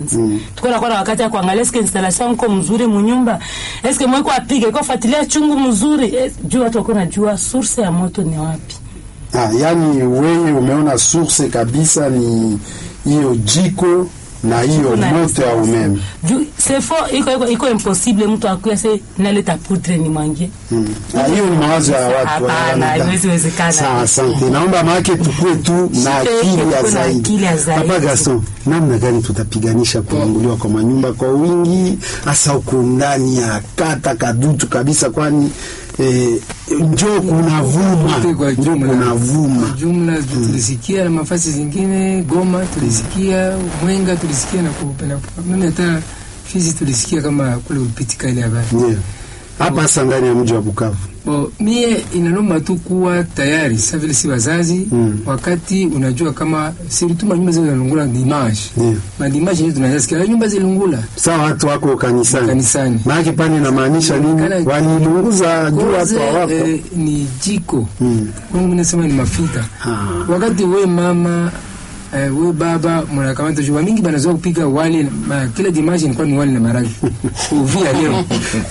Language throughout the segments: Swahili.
wakati tuko nakuwa na wakati ya kuangalia eske installation mko mzuri munyumba eske mweko apige kwa fuatilia chungu mzuri eh, juu watu wako najua source ya moto ni wapi Ah, yani wewe umeona source kabisa ni hiyo jiko na hiyo na moto ya umeme. juu c'est faux iko iko iko impossible mtu akuya se naleta poudre ni mwangie Mm. Ah, hiyo ni mawazo ya watu. Hapana, wanadamu. haiwezi wezekana. Sawa, asante. Naomba maake tukue tu na Shike, akili ya tukue na zaidi. akili ya zaidi. Papa Gaston, namna gani tutapiganisha kuunguliwa kwa manyumba kwa wingi hasa huko ndani ya kata kadutu kabisa, kwani eh, njoo kuna vuma, Wote kwa njoo jumla. kuna vuma. Kwa jumla tulisikia na mafasi zingine Goma tulisikia Mwenga tulisikia na kupenda mimi hata Fizi tulisikia kama kule ulipitika ile habari. Ndio. Hapa hasa ndani ya mji wa Bukavu. Bo, mie inalomba tu kuwa tayari sasa vile si wazazi Mm. wakati unajua kama sirutuma nyumba zile zinalungula dimanche. Ndio. Madimanche ndio tunasikia nyumba zilungula Sawa, watu wako kanisani. kanisani. Maana pale inamaanisha nini? Kana- Walilunguza juu watu Koze, hawako. eh, ni jiko Mm. kwangu mimi nasema ni mafuta Ah. wakati we mama eh, we baba mnakamata juba mingi banazoea kupika wali na- ma, kila dimanche ilikuwa ni wali na maragi uvia leo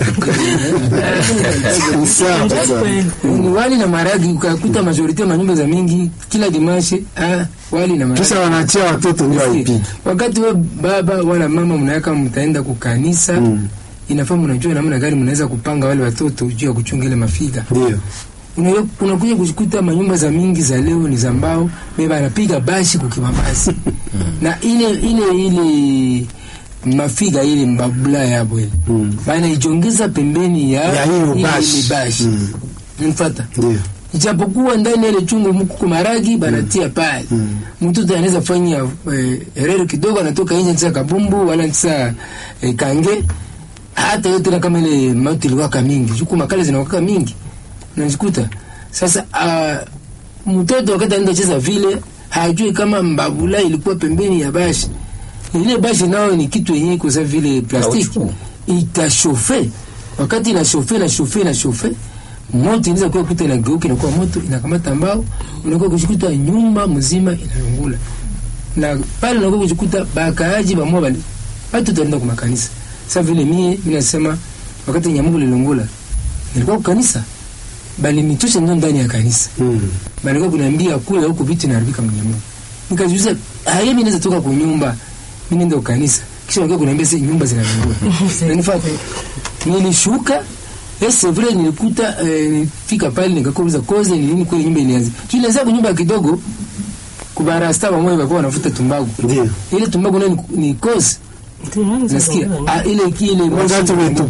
Sawa, Ndio sawa. kweli. ni wali na maragi ukakuta majorite ya manyumba za mingi kila dimanche ah, wali na maragi Kisha wanaachia watoto ndio waipige. wakati we baba wala mama mnaweka mtaenda kukanisa Mm. inafaa mnajua namna gani mnaweza kupanga wale watoto juu ya kuchunga ile mafiga Ndio. Una- unakuja kukuta manyumba za mingi za leo ni za mbao beba anapiga bashi kukibambasi na ile ile ile mafiga ile mbabula yabo ile Mm. bana ijongeza pembeni ya, Ya hiyo ile- bashi. ile bashi Mm. Unanifuata? Ndio. ijapokuwa ndani ya ile chungu mkuko maragi banatia pale Mm. mtoto anaweza fanya eh, erero kidogo anatoka nje nisa kabumbu wala nisa eh, kange hata yote na kama ile mauti iliwaka mingi juku makale zinawaka mingi unajikuta sasa uh, mtoto wakati anaenda cheza vile hajui kama mbabula ilikuwa pembeni ya bashi ile bashi nao ni kitu yenyewe kwa sababu vile plastiki Kauchu. itashofe wakati inashofe na shofe na shofe moto inaweza kuwa kuta inageuka inakuwa moto inakamata mbao unakuwa kushikuta nyumba mzima inalungula na pale unakuwa kushikuta bakaaji bamwa bali watu tutaenda kwa makanisa sasa vile mie mimi nasema wakati nyamungu lilungula nilikuwa kwa kanisa bali nitosha ndo ndani ya kanisa Mm. balikuwa kuniambia kule huko vitu inaharibika mnyamungu nikajiuliza haya mimi naweza toka kwa nyumba mimi ndio kanisa kisha walikuwa kuniambia si nyumba zinalungula nanifuata nilishuka Eh, c'est vrai nilikuta eh, nilifika pale nikakuuliza koze ni nini kweli nyumba ilianza. Tulianza kwa nyumba kidogo kubarasta pamoja walikuwa wanafuta tumbaku. Ndio. Ile tumbaku nayo ni, ni koze. Tunaanza Nasikia kuelewa. ah, ile ile moshi Wakati umetupa